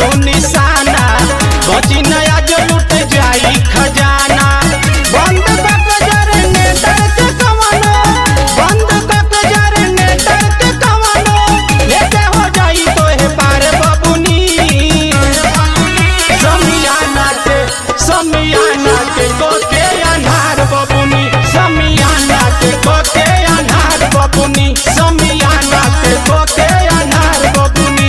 मारू निशाना बची नया जो लुट जाई खजाना बंद कक जनरेटर के कवनो बंद कक जनरेटर के कवनो लेते हो जाई तोहे पार बबुनी समियाना के समियाना के कोके अनार बबुनी समियाना के कोके अनार बबुनी समियाना के कोके अनार बबुनी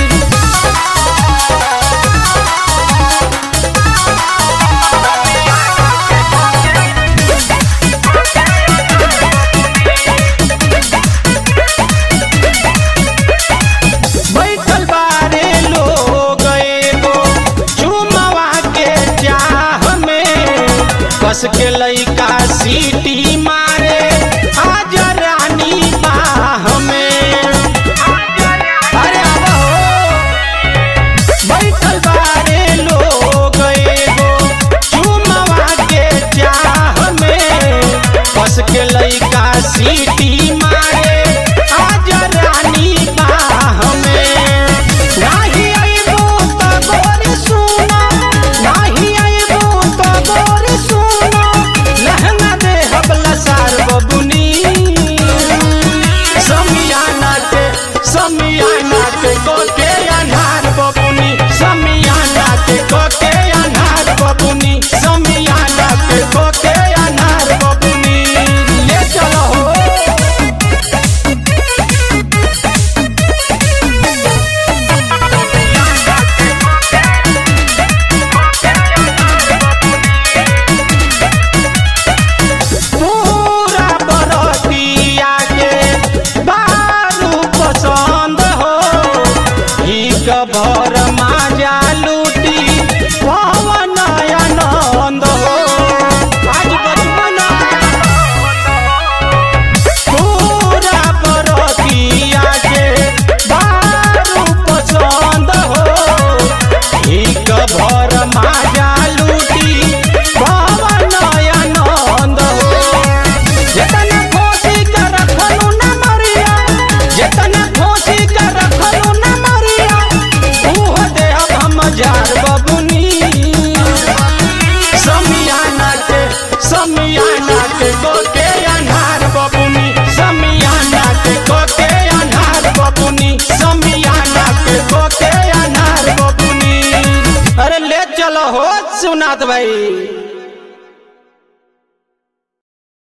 बैठल बारे लोग एगो चुमवा के चाह में बस के लइका सीटी मारे आज रानी बाह में अरे अब हो बैठल बारे लोग एगो चुमवा के चाह में बस के लइका सीटी मारे आज रानी बाह में नाही अइबो त गोरी सुनो नाही अइबो त गोरी सुनो लहंगा दे हबला सार बबुनी समियाना के समियाना के कोके अनार बबुनी समियाना के कोके अनार बबुनी समियाना के कोके अनार बबुनी ले चलो हो पूरा बरतिया के दारू पसंद हो एक भर माजा लूटी पवन आनंद हो आज बचपना पूरा बरतिया के दारू पसंद हो एक भर माजा लूटी पवन आनंद हो जेतना खोसी के रखलू न मरिया जेतना खोसी के रखलू न मरिया उहो देह हम जार बबुनी समियाना के समियाना के कोके अनार बबुनी समियाना के कोके अनार बबुनी समियाना के कोके अनार बबुनी अरे ले चलो हो सुनात भाई